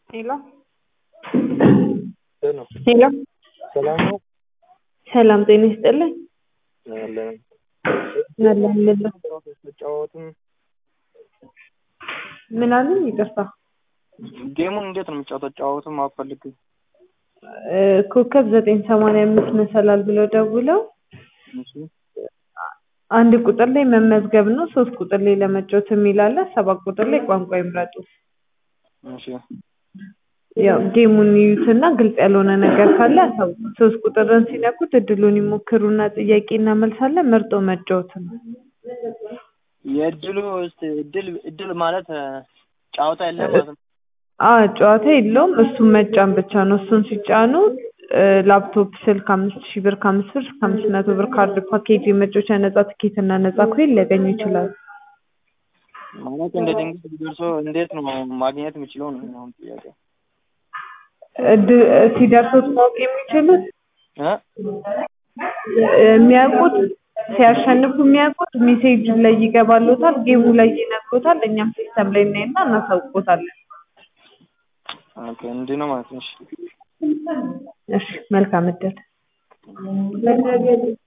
ሄሎ ነው ሄሎ ሰላም ነው ሰላም ጤና ይስጥልኝ። አለን አለን ምን መጫወትም ምን አሉኝ? ይቅርታ ጌሙን እንዴት ነው የምጫወተው? ጫወትም አፈልግ እ ኮከብ ዘጠኝ ሰማንያ አምስት መሰላል ብለው ደውለው አንድ ቁጥር ላይ መመዝገብ ነው። ሶስት ቁጥር ላይ ለመጫወት የሚል አለ። ሰባት ቁጥር ላይ ቋንቋ ይምረጡ። እሺ ያው ጌሙን ይዩትና ግልጽ ያልሆነ ነገር ካለ ያሳውቁ። ሶስት ቁጥርን ሲነኩት እድሉን ይሞክሩና ጥያቄና መልስ አለ። መርጦ መጫወት ነው። የእድሉ እስቲ እድል እድል ማለት እ ጨዋታ የለም ማለት ነው። አዎ ጨዋታ የለውም። እሱን መጫን ብቻ ነው። እሱን ሲጫኑ እ ላፕቶፕ፣ ስልክ አምስት ሺህ ብር ከአምስት ብር እስከ አምስት መቶ ብር ካርድ ፓኬጅ፣ የመጫወቻ ነጻ ትኬት እና ነጻ ኮይን ሊያገኙ ይችላሉ። ማለት እንደ ድንገት ቢደርሶ እንዴት ነው ማግኘት የምችለው ነው አሁን ጥያቄ እድ- ሲደርሱት ማወቅ የሚችሉት እ የሚያውቁት ሲያሸንፉ የሚያውቁት ሜሴጅ ላይ ይገባሎታል፣ ጌሙ ላይ ይነግሮታል። እኛም ሲስተም ላይ እናይና እናሳውቆታለን። ኦኬ እንዲህ ነው ማለት ነው። እሺ እሺ መልካም እድል